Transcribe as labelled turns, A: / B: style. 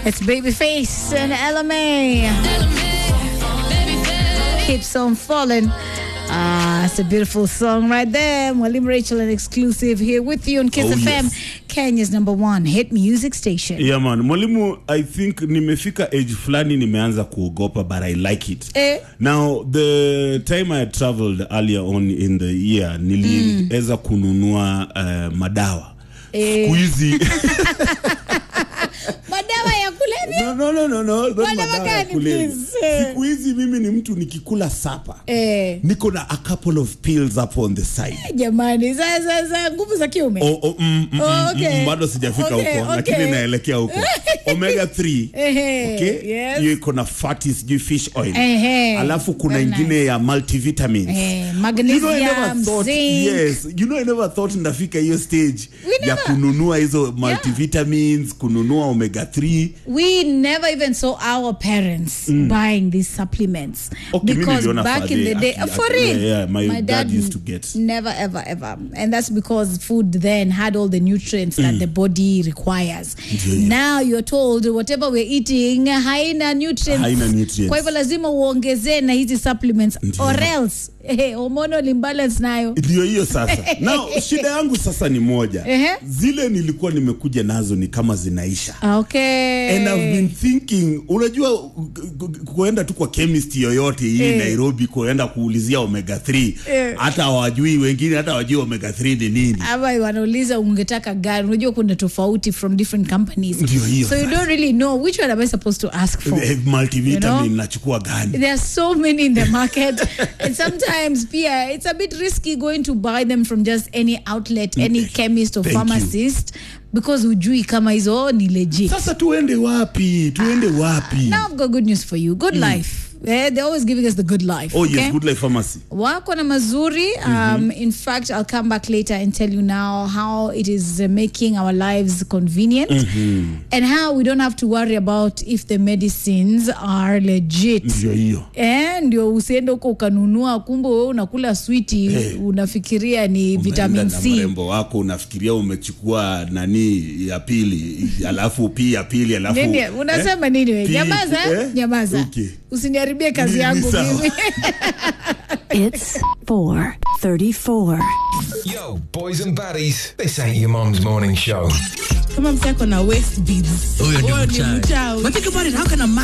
A: It's Babyface and LMA. Keeps on falling. Ah, it's a beautiful song right there. Mwalimu Rachel, an exclusive here with you on Kiss
B: Oh,
A: FM,
B: yes.
A: Kenya's number one hit music station.
B: Yeah man, mwalimu, I think nimefika age fulani nimeanza kuogopa but I like it.
A: Eh.
B: Now the time I traveled earlier on in the year niliweza kununua uh, madawa.
A: Eh.
B: Siku hizi
A: Madawa ya kulevya?
B: no, no, no, no, no, not
A: Madawa
B: madawa ya
A: gani,
B: kulevya.
A: please? Eh.
B: Siku hizi mimi ni mtu nikikula sapa.
A: Eh,
B: Niko na a couple of pills up on the side.
A: jamani, za, za, za nguvu za kiume.
B: Oh, oh, mm, mm,
A: Oh,
B: mm,
A: okay.
B: mm, bado sijafika
A: Okay,
B: huko
A: okay.
B: lakini naelekea huko omega 3
A: Ehe,
B: okay?
A: yes.
B: hiyo iko na fatty sijui fish oil
A: Ehe,
B: alafu kuna
A: very
B: ingine ya multivitamins
A: Eh,
B: You know, I never
A: magnesium,
B: thought-
A: zinc.
B: yes you know I never thought ndafika hiyo stage
A: We
B: ya
A: never-
B: kununua hizo multivitamins kununua omega 3
A: we never even saw our parents buying these supplements
B: Okay, mimi
A: because
B: niliona
A: back in the
B: Fade
A: day
B: aki-
A: for
B: aki-
A: real
B: yeah, yeah, my dad used to get.
A: never ever ever and that's because food then had all the nutrients that the body requires
B: Ndio hiyo.
A: now you're told whatever we're eating haina nutrients
B: Haina nutrients.
A: kwa hivyo lazima uongezee na hizi supplements
B: Ndio.
A: or else eh, hormonal imbalance nayo
B: ndio hiyo sasa na shida yangu sasa ni moja
A: Ehe.
B: zile nilikuwa nimekuja nazo ni kama zinaisha
A: okay
B: and I've been thinking unajua ku- ku- kuenda tu kwa chemist yoyote hii
A: Eh.
B: Nairobi kuenda kuulizia omega 3
A: Eh.
B: hata hawajui wengine hata hawajui omega 3 ni nini
A: ama wanauliza ungetaka gani unajua kuna tofauti from different companies
B: Ndio hiyo
A: so you
B: sasa.
A: don't really know which one am i supposed to ask for
B: Eh, multivitamin
A: You know?
B: nachukua gani
A: there are so many in the market and sometimes pia it's a bit risky going to buy them from just any outlet any chemist or
B: Thank you.
A: pharmacist because hujui kama hizo ni legit
B: sasa tuende wapi tuende wapi
A: now i've got good news for you good life Eh, they're always giving us the good life
B: oh
A: okay?
B: yes good life pharmacy
A: wako na mazuri um, in fact i'll come back later and tell you now how it is uh, making our lives convenient and how we don't have to worry about if the medicines are legit
B: ndio hiyo
A: Eh, ndio usiende huko ukanunua kumbe wewe unakula switi
B: Eh.
A: unafikiria ni vitamin
B: Umeenda na
A: c
B: mrembo wako unafikiria umechukua nani ya pili alafu pii ya pili alafu
A: nini unasema nini we
B: Pi-
A: nyamaza
B: eh?
A: nyamaza
B: Okay.
A: usiniharibie kazi
B: Ni- ni
A: yangu
B: sawa.
A: mimi
C: It's 434.
D: Yo, boys and baddies, this ain't your mum's morning show.
E: kama msako na waist beads
F: Huyo ni
E: Huyo ni
F: mchawi.
E: mchawi
F: But think about it, how can a man